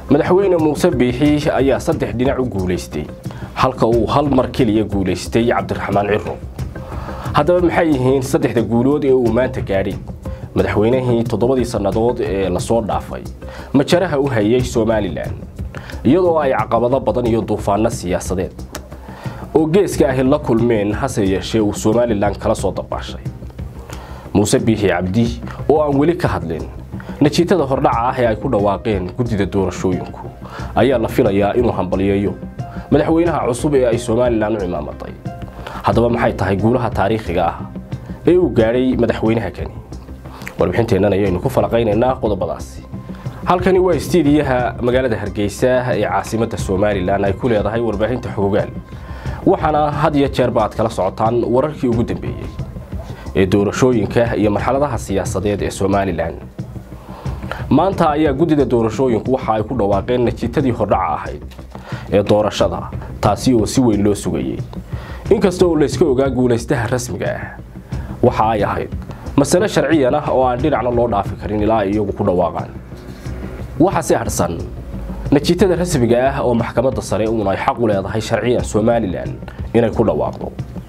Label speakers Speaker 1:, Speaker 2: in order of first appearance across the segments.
Speaker 1: madaxweyne muuse biixi ayaa saddex dhinac u guulaystay halka uu hal mar keliya guulaystay cabdiraxmaan ciro haddaba maxay yihiin saddexda guulood ee uu maanta gaadhay madaxweynihii toddobadii sannadood ee lasoo dhaafay majaraha u hayay somalilan iyadoo ay caqabado badan iyo duufaano siyaasadeed oo geeska ahi la kulmeen hase yeeshee uu somalilan kala soo dabaashay muuse biixi cabdi oo aan weli ka hadlin najiitada hordhaca ah ee ay ku dhawaaqeen guddida doorashooyinku ayaa la filayaa inuu hambalyeeyo madaxweynaha cusub ee ay somalilan u cimaamaday haddaba maxay tahay guulaha taariikhiga ah ee uu gaadhay madaxweynaha kani warbixinteennan ayaynu ku falaqaynaynaa qodobadaasi halkani waa istiidiyaha magaalada hargeysa ee caasimadda somalilan ay ku leedahay warbaahinta xogogaal waxaana had iyo jeerba aad kala socotaan wararkii ugu dambeeyey ee doorashooyinka iyo marxaladaha siyaasadeed ee somalilan maanta ayaa guddida doorashooyinku waxa ay ku dhawaaqeen najiitadii hordhaca ahayd ee doorashada taasi oo si weyn loo sugayey inkasta oo layska ogaa guulaystaha rasmiga ah waxa ay ahayd masale sharciyan ah oo aan dhinacna loo dhaafi karin ilaa ay iyagu ku dhawaaqaan waxa si hadhsan najiitada rasmiga ah oo maxkamadda sare uun ay xaq u leedahay sharciyan somalilan inay ku dhawaaqdo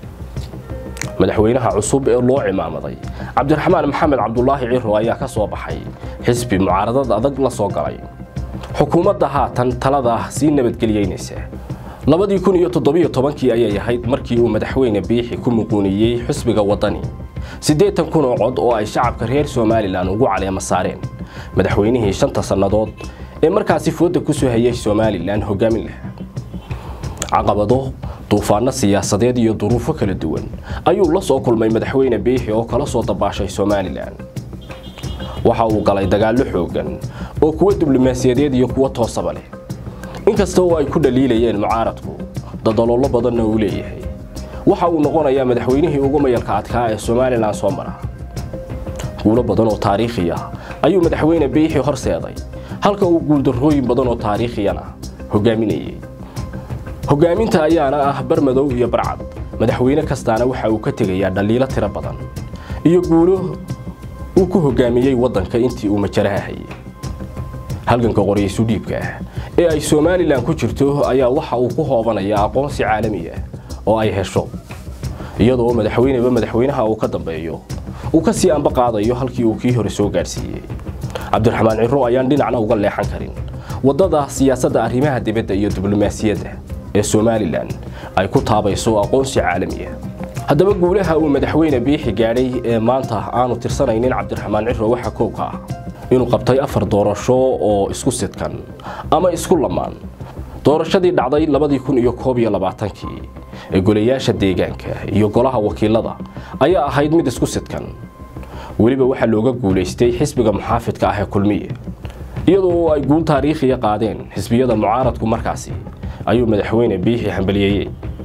Speaker 1: madaxweynaha cusub ee loo cimaamaday cabdiraxmaan maxamed cabdulaahi ciro ayaa ka soo baxay xisbi mucaaradad adag la soo galay xukuumadda haatan talada sii nabadgeliyeynaysa labadii kun iyo toddobiyo tobankii ayay ahayd markii uu madaxweyne biixi ku muquuniyey xisbiga waddani siddeetan kun oo cod oo ay shacabka reer somalilan ugu caleema saareen madaxweynihii shanta sannadood ee markaasi fooda ku soo hayay somalilan hogaamin lahaa caqabado duufaano siyaasadeed iyo duruufo kala duwan ayuu la soo kulmay madaxweyne biixi oo kala soo dabaashay somalilan waxa uu galay dagaallo xooggan oo kuwa diblomaasiyadeed iyo kuwa toosaba leh inkasta oo ay ku dhaliilayeen mucaaradku dadaloolo badanna uu leeyahay waxa uu noqonayaa madaxweynihii ugu mayalka adkaa ee somalilan soo mara guulo badan oo taariikhi ah ayuu madaxweyne biixi horseeday halka uu guuldarrooyin badan oo taariikhiyana hogaaminayay hogaaminta ayaana ah barmadow iyo barcad madaxweyne kastaana waxa uu ka tegayaa dhaliilo tiro badan iyo guulo uu ku hogaamiyey waddanka intii uu majaraha hayay halganka qoryisu dhiibka ah ee ay somalilan ku jirto ayaa waxa uu ku hoobanayaa aqoonsi caalami ah oo ay hesho iyadoo madaxweyneba madaxweynaha uu ka dambeeyo uu ka sii amba qaadayo halkii uu kii hore soo gaadhsiiyey cabdiraxmaan ciro ayaan dhinacna uga leexan karin waddada siyaasadda arrimaha dibadda iyo diblomaasiyadda ee somalilan ay ku taabayso aqoonsi caalami ah haddaba guulaha uu madaxweyne biixi gaadhay ee maanta aanu tirsanaynin cabdiraxmaan ciro waxa koobka ah inuu qabtay afar doorasho oo isku sidkan ama isku lamaan doorashadii dhacday labadii kun iyo koob iyo labaatankii ee golayaasha deegaanka iyo golaha wakiilada ayaa ahayd mid isku sidkan weliba waxaa looga guulaystay xisbiga muxaafidka ah ee kulmiye iyadoo ay guul taariikhiya qaadeen xisbiyada mucaaradku markaasi ayuu madaxweyne biixi hambaliyeeyey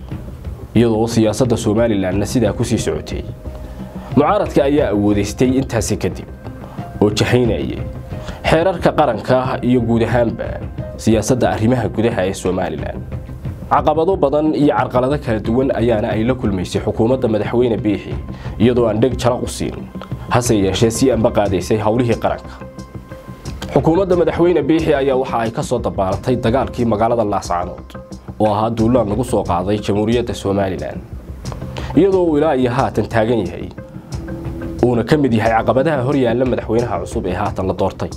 Speaker 1: iyadoo siyaasadda somalilanna sidaa ku sii socotay mucaaradka ayaa awoodaystay intaasi kadib oo jahaynayay xeerarka qaranka iyo guud ahaanba siyaasadda arrimaha gudaha ee somalilan caqabado badan iyo carqalado kala duwan ayaana ay la kulmaysay xukuumadda madaxweyne biixi iyadoo aan dheg jaraq u siin hase yeeshee si anba qaadaysay howlihii qaranka xukuumadda madaxweyne biixi ayaa waxa ay ka soo dabaalatay dagaalkii magaalada laascaanood oo ahaa duulaan lagu soo qaaday jamhuuriyadda somalilan iyadoo uu ilaa iyo haatan taagan yahay uuna ka mid yahay caqabadaha hor yaalla madaxweynaha cusub ee haatan la doortay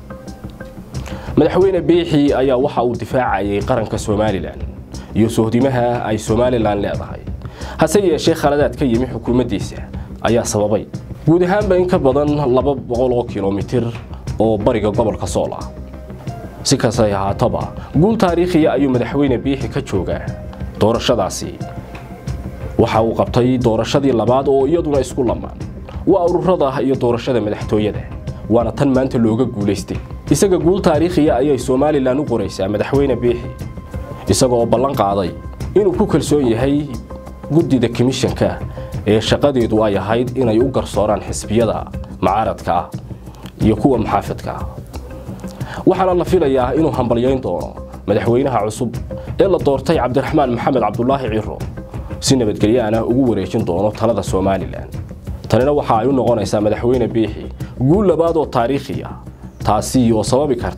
Speaker 1: madaxweyne biixi ayaa waxa uu difaacayay qaranka somalilan iyo sohdimaha ay somalilan leedahay hase yeeshee khaladaad ka yimi xukuumaddiisa ayaa sababay guud ahaanba in ka badan laba boqol oo kilomitir oo bariga gobolka sool ah si kastay ahaataba guul taariikhiya ayuu madaxweyne biixi ka joogaa doorashadaasi waxa uu qabtay doorashadii labaad oo iyaduna isku lamaan waa ururada iyo doorashada madaxtooyada waana tan maanta looga guulaystay isaga guul taariikhiya ayay somalilan u qoraysaa madaxweyne biixi isaga oo ballan qaaday inuu ku kalsoon yahay guddida komishanka ee shaqadeedu ay ahayd inay u garsooraan xisbiyada mucaaradka ah iyo kuwa muxaafidka ah waxaana la filayaa inuu hambalyayn doono madaxweynaha cusub ee la doortay cabdiraxmaan maxamed cabdulaahi ciro si nabadgelyaana ugu wareejin doono talada somalilan tanina waxa ay u noqonaysaa madaxweyne biixi guul labaad oo taariikhi ah taasi oo sababi karta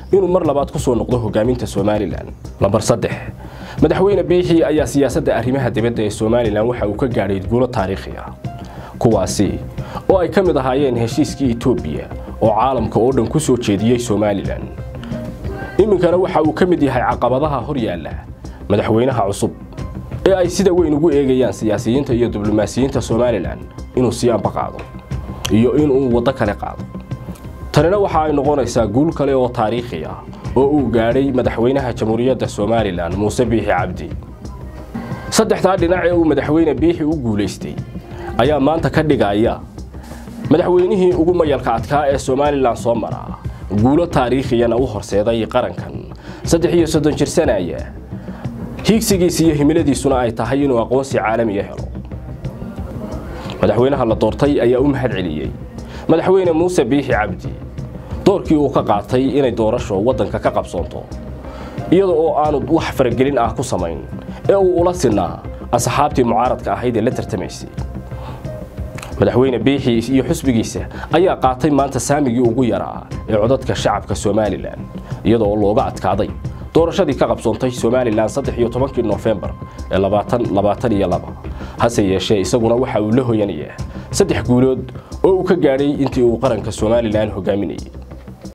Speaker 1: inuu mar labaad ku soo noqdo hogaaminta somalilan lambar saddex madaxweyne biixi ayaa siyaasadda arrimaha dibadda ee somalilan waxa uu ka gaadhay guulo taariikhi ah kuwaasi oo ay ka mid ahaayeen heshiiskii etoobiya oo caalamka oo dhan ku soo jeediyey somalilan iminkana waxa uu ka mid yahay caqabadaha hor yaalla madaxweynaha cusub ee ay sida weyn ugu eegayaan siyaasiyiinta iyo diblomaasiyiinta somalilan inuu sii ambaqaado iyo inuu waddo kale qaado tanina waxa ay noqonaysaa guul kale oo taariikhi ah oo uu gaadhay madaxweynaha jamhuuriyadda somalilan muuse biixi cabdi saddexdaa dhinac ee uu madaxweyne biixi u guulaystay ayaa maanta ka dhigaya madaxweynihii ugu mayalka adkaa ee somalilan soo mara guulo taariikhiyana u horseeday qarankan saddex iyo soddon jir sanaya hiigsigiisa iyo himiladiisuna ay tahay inuu aqoonsi caalamiya helo madaxweynaha la doortay ayaa u mahad celiyey madaxweyne muuse biixi cabdi doorkii uu ka qaatay inay doorasho waddanka ka qabsoonto iyada oo aanu wax faragelin ah ku samayn ee uu ula sinaa asxaabtii mucaaradka ahayd ee la tartamaysay madaxweyne biixi iyo xusbigiisa ayaa qaatay maanta saamigii ugu yaraa ee codadka shacabka somalilan iyada oo looga adkaaday doorashadii ka qabsoontay somalilan saddex iyo tobankii noofembar ee labaatan labaatan iyo laba hase yeeshee isaguna waxa uu la hoyanayaa saddex guulood oo uu ka gaadhay intii uu qaranka somalilan hogaaminayay